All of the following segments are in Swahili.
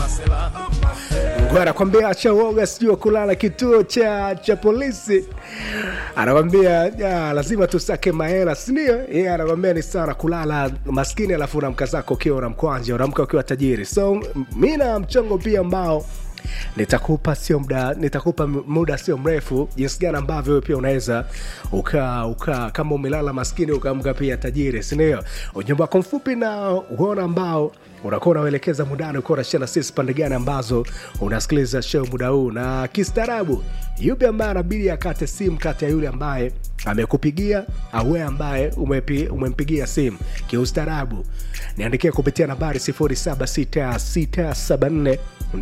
Ngo anakwambia acha uoga, sijui kulala kituo cha cha polisi. Anakwambia ya, lazima tusake mahela, si ndio? Yeye anakwambia ni sana kulala maskini, alafu unamka zako ukiwa una mkwanja, unamka ukiwa tajiri. So mi na mchongo pia ambao nitakupa sio muda nitakupa muda sio mrefu jinsi gani ambavyo wewe pia unaweza uka, uka kama umelala maskini ukaamka pia tajiri sindio ujumbe wako mfupi na uona ambao unakuwa unauelekeza mudani ukiwa unashia na sisi pande gani ambazo unasikiliza show muda huu na kistaarabu yupi ambaye anabidi akate simu kati ya yule ambaye amekupigia au wewe ambaye umepi, umempigia simu kiustaarabu niandikia kupitia nambari 076674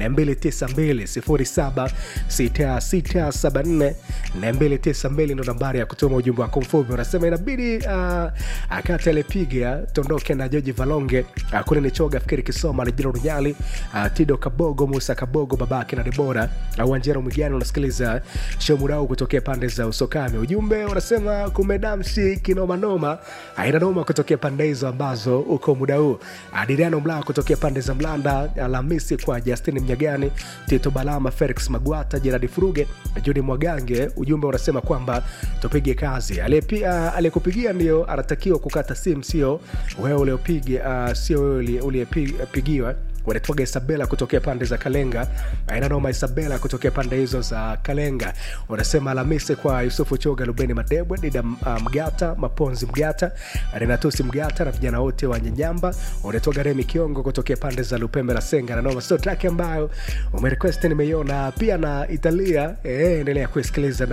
292 ndo nambari ya kutuma ujumbe wako mfupi unasema inabidi uh, akati alipiga tondoke na joji valonge uh, kule ni choga fikiri kisoma lijira runyali uh, tido kabogo musa kabogo babake na debora au uh, anjero mwigani unasikiliza shomurau kutokea pande za usokami ujumbe unasema kumedamshi kinomanoma aina noma kutokea pande hizo ambazo uko muda huu adiriano mlaa kutokea pande za mlanda alhamisi kwa justin mnyagani tito balama felix magwata jeradi furuge judi mwagange ujumbe unasema kwamba tupige kazi aliyekupigia ndio anatakiwa kukata simu sio wewe uliopiga uh, sio wewe uliyepigiwa wanatoga isabela kutokea pande za kalenga ainanoma isabela kutokea pande hizo za kalenga wanasema alhamisi kwa yusufu choga lubeni madebwe dida uh, mgata maponzi mgata renatusi mgata na vijana wote wa nyanyamba wanatoga remi kiongo kutokea pande za lupembe la senga nanoma sio traki ambayo umerequest nimeiona pia na italia eh, endelea kuisikiliza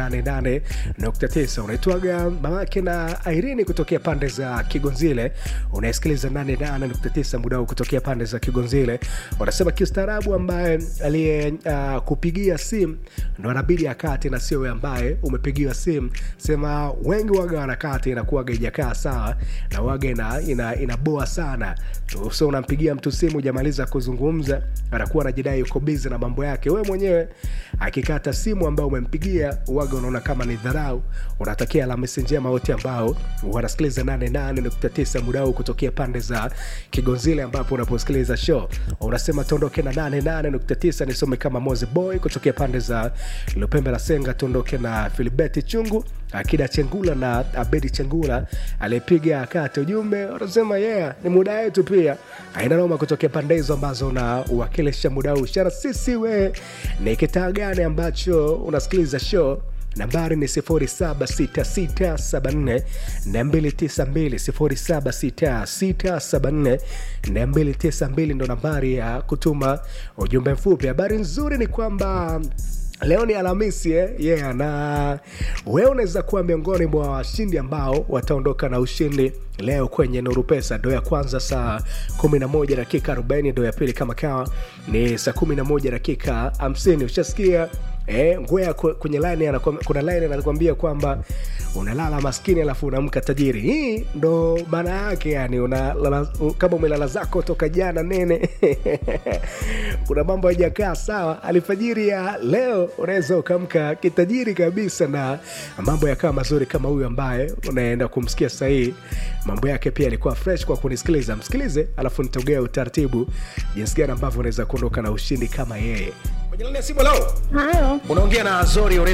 88.9 unaitwaga mamake na irini kutokea pande za kigonzile unaisikiliza 88.9 muda huu kutokea pande za kigonzile wanasema kiustaarabu ambaye aliye uh, kupigia simu ndo anabidi akati na sio we ambaye umepigiwa simu sema wengi waga wanakati inakuwaga ijakaa sawa na waga ina, ina, inaboa sana so unampigia mtu simu ujamaliza kuzungumza anakuwa anajidai uko bizi na mambo yake we mwenyewe akikata simu ambayo umempigia waga unaona kama ni dharau unatakia alhamisi njema wote ambao wanasikiliza 88.9 muda huu kutokea pande za kigonzile ambapo unaposikiliza show unasema tuondoke na 88.9 nisome kama moze boy kutokea pande za lupembe la senga tuondoke na filibeti chungu akida chengula na abedi chengula aliyepiga kati ujumbe unasema yeah ni muda wetu pia aina noma kutokea pande hizo ambazo unawakilisha muda huu shara sisi we ni kitaa gani ambacho unasikiliza show nambari ni 76674 ndo nambari ya kutuma ujumbe mfupi habari nzuri ni kwamba leo ni alhamisi eh? yeah, na wewe unaweza kuwa miongoni mwa washindi ambao wataondoka na ushindi leo kwenye nuru pesa ndo ya kwanza saa 11 dakika 40 ndo ya pili kama kawa ni saa 11 dakika 50 ushasikia Eh, ngwea kwenye line kuna line anakuambia kwamba unalala maskini alafu unaamka tajiri hii ndo maana yake yani una, lala, kama umelala zako toka jana nene kuna mambo hajakaa sawa alfajiri ya leo unaweza ukaamka kitajiri kabisa na mambo yakaa mazuri kama huyu ambaye unaenda kumsikia sahii mambo yake pia alikuwa fresh kwa kunisikiliza msikilize alafu nitaugea utaratibu jinsi gani ambavyo unaweza kuondoka na ushindi kama yeye kwenye laini ya simu leo Halo, unaongea na azori